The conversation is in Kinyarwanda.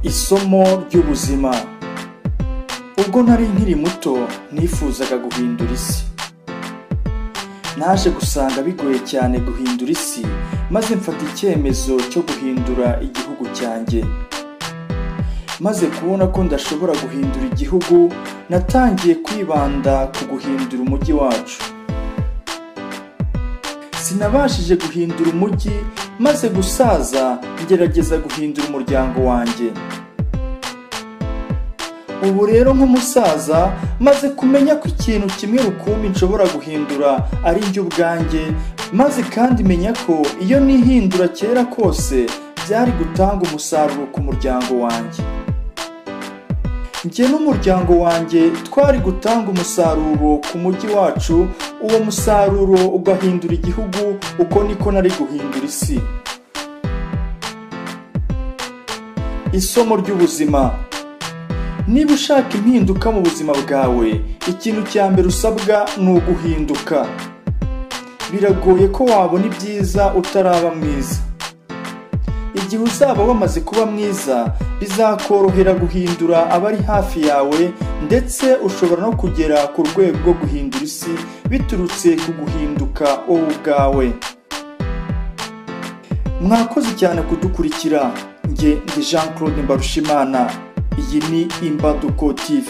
isomo ry'ubuzima ubwo nari nkiri muto nifuzaga guhindura isi naje gusanga bigoye cyane guhindura isi maze mfata icyemezo cyo guhindura igihugu cyanjye maze kubona ko ndashobora guhindura igihugu natangiye kwibanda ku guhindura umujyi wacu sinabashije guhindura umujyi maze gusaza ngerageza guhindura umuryango wanjye ubu rero nk'umusaza maze kumenya ko ikintu kimwe rukumbi nshobora guhindura ari njye ubwanjye maze kandi menya ko iyo nihindura kera kose byari gutanga umusaruro ku muryango wanjye njye n'umuryango wanjye twari gutanga umusaruro ku mujyi wacu uwo musaruro ugahindura igihugu uko niko nari guhindura isi isomo ry'ubuzima niba ushaka impinduka mu buzima bwawe ikintu cya mbere usabwa ni uguhinduka biragoye ko wabona ibyiza utaraba mwiza igihe uzaba wamaze kuba mwiza bizakorohera guhindura abari hafi yawe ndetse ushobora no kugera ku rwego rwo guhindura isi biturutse ku guhinduka wowe ubwawe mwakoze cyane kudukurikira njye ndi jean claude mbarushimana iyi ni imbaduko tv